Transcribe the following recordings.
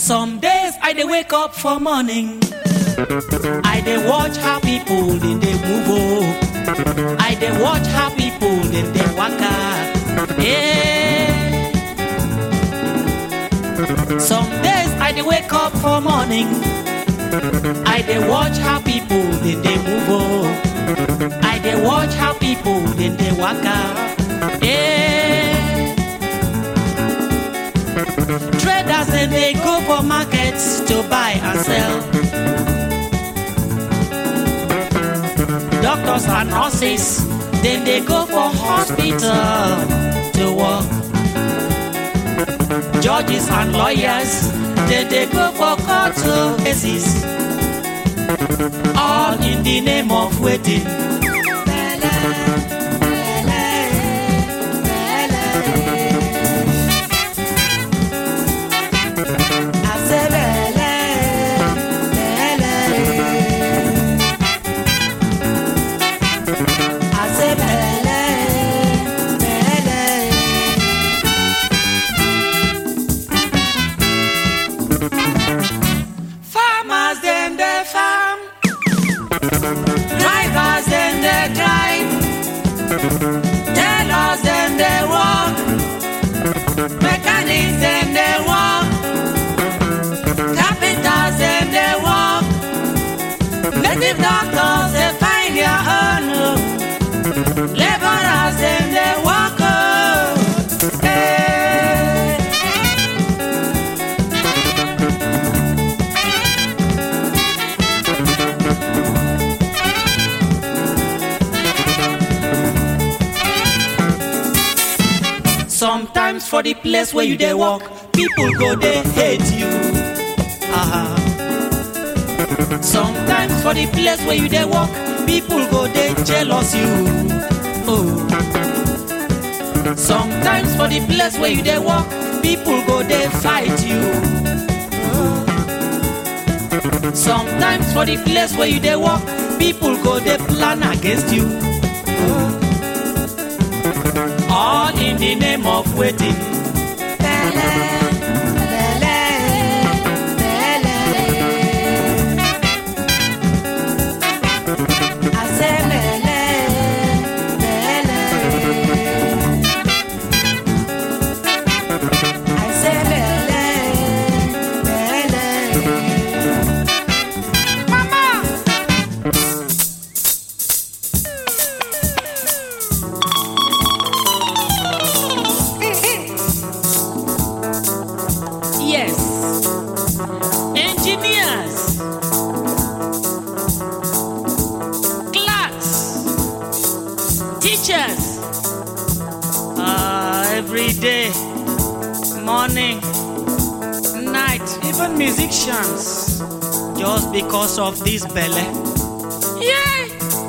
Some days I dey wake up for morning. I dey watch how people dey dey move oh. I dey watch how people dey dey waka. Yeah. Some days I dey wake up for morning. I dey watch how people dey dey move oh. I dey watch how people dey dey waka. Yeah. Traders dem dey go for markets to buy and sell. Doctors and nurses dem dey go for hospital to work. Judges and lawyers dem dey go for court cases. All in the name of waiting. Farmers dem dey farm, drivers dem dey drive, tailors dem dey work, mechanics dem dey work, carpenters dem dey work, native doctors dey find their own, oh. labourers dem dey work. Oh. Hey. Sometimes for the place where you dey walk, people go dey hate you. Uh-huh. Sometimes for the place where you dey walk, people go dey jealous you. Oh. Sometimes for the place where you dey walk, people go dey fight you. Oh. Sometimes for the place where you dey walk, people go dey plan against you. Oh. All in the name of waiting. Yes. Engineers. Clerks. Teachers. Ah, every day, morning, night, even musicians. Just because of this belly. Yeah.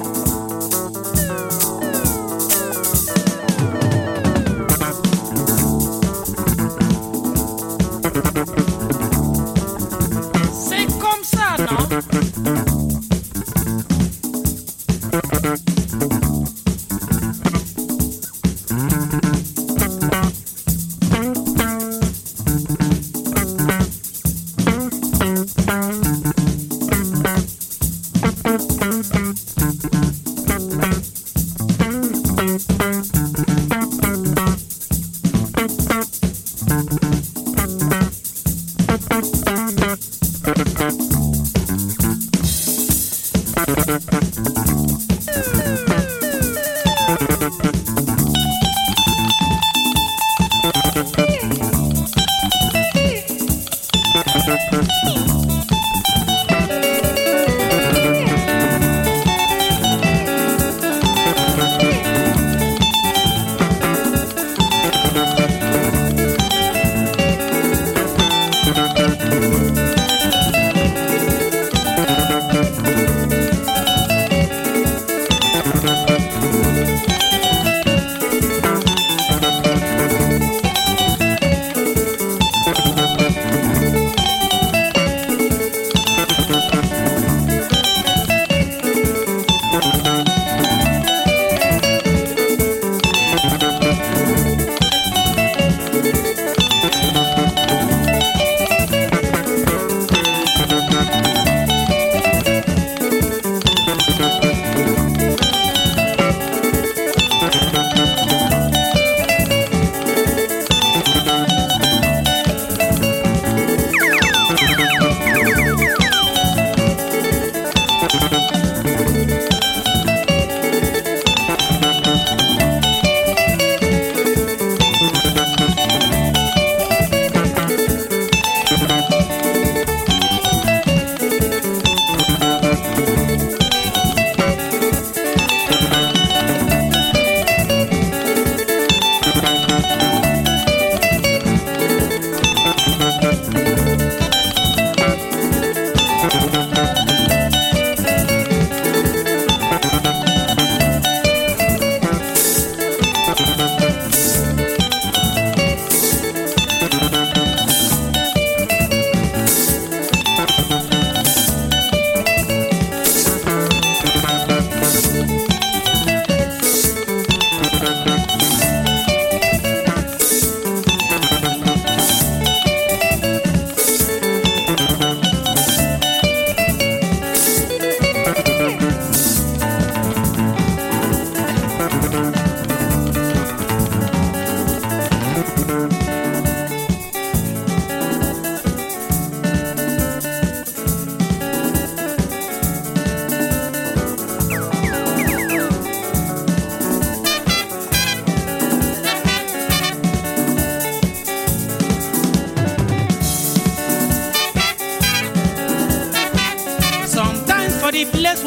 C'est comme ça, non?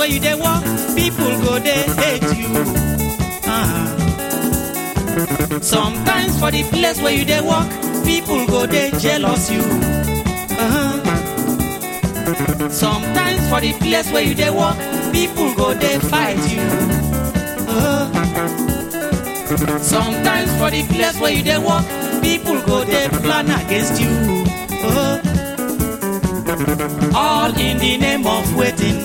where you dey walk people go dey hate you uh-huh. sometimes for the place where you dey walk people go dey jealous you uh-huh. sometimes for the place where you dey walk people go dey fight you uh-huh. sometimes for the place where you dey walk people go dey plan against you uh-huh. all in the name of waiting.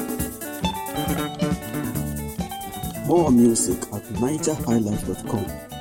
More music at nigerhighlife.com.